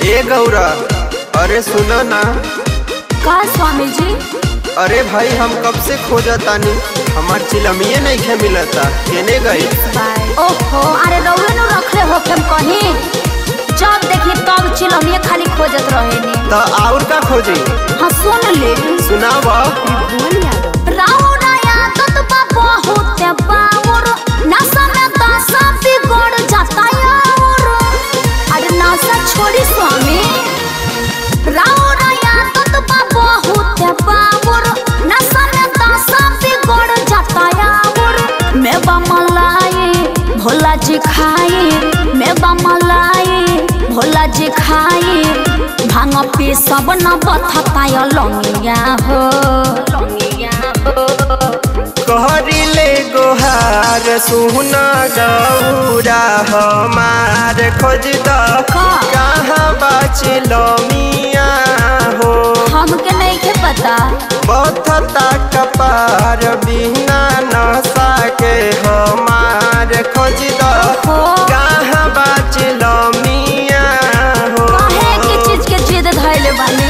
ए गौरा अरे सुनो ना का स्वामी जी अरे भाई हम कब से खोजतानी हमार चिलमिए नहीं खे मिलता केने गई ओहो अरे रउए नु रखले हो हम कहीं जब देखी तब चिलमिए खाली खोजत रहेनी तो और का खोजी हाँ सुन ले सुनाव राउरा यादत बा बहुत बाउर नशा में दशा बिगड़ जाता यार अरे नशा छोड़ी स्वामी राउरा यादत बा बहुत बाउर नशा में दशा बिगड़ जाता यार मैं बा मलाई भोला जी खाई मैं बा मलाई भोला जी खाई भांग पी सब न बथता लंगिया हो लंगिया हो कहरिले गोहार सुना गौरा हमार खोज द का? कहाँ बाचिल मिया हो हमके नहीं के पता बथता कपार बिना नशा के हमार खोज द हो कहाँ बाचिल मिया हो काहे की चीज के जिद धैले बानी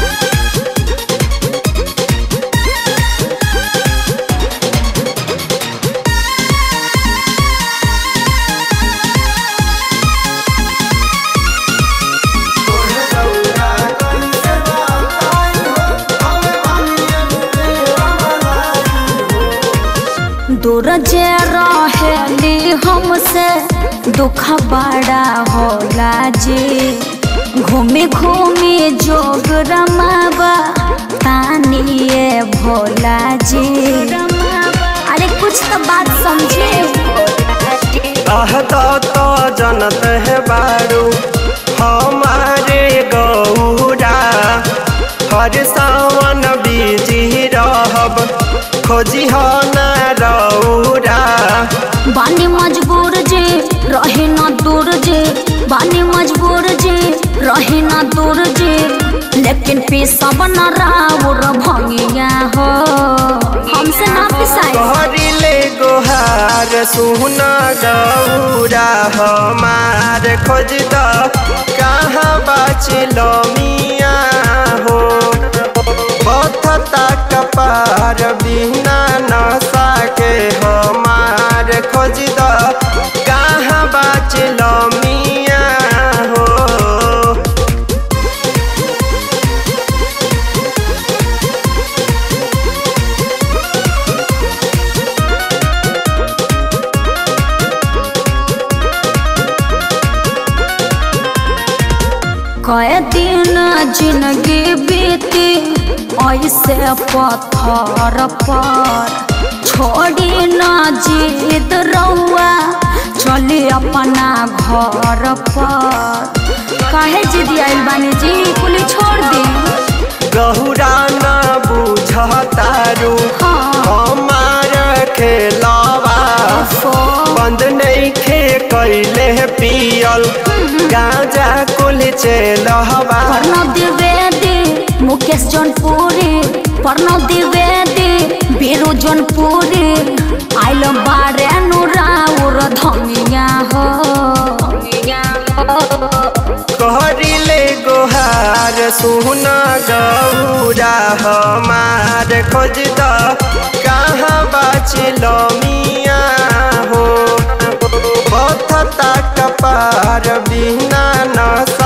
दूर जे रहेली हमसे दुख बड़ा होला जी घूमी घूमी जोग रमाबा तानिए भोला जी अरे कुछ तो बात समझे आह तो तो जनत है बारू हमारे गौरा हर सावन बीजी रहब खोजी हो ना रौरा बानी मजबूर जे रहे न दूर जे बानी मजबूर जे रहे न दूर जे लेकिन पिसब न राउर भंगिया हो हमसे ना पिसाई कहरिले गोहार सुना गौरा हमार खोज द कहाँ बाचिल मिया हो बथता कपार बिना नशा के हमार खोज द कहाँ बाचिल मिया हो कए दिन जिंदगी बीती ऐसे पत्थर पर छोड़ी न जीत रहुआ चली अपना घर पर काहे जिद आइल बानी जी कुली छोड़ दी गहुरा न बुझतारू हाँ हमार खेलावा सो बंद नहीं खे कैले पियल गांजा कुल चलहवा प्रणव द्विवेदी मुकेश जौनपुरी प्रणव द्विवेदी बीरू जौनपुरी आइल बारे अनुराउर धमिया हो कहरिले गोहार सुना गौरा हमार खोज द कहाँ बाचिल मिया हो बथता कपार बिना नशा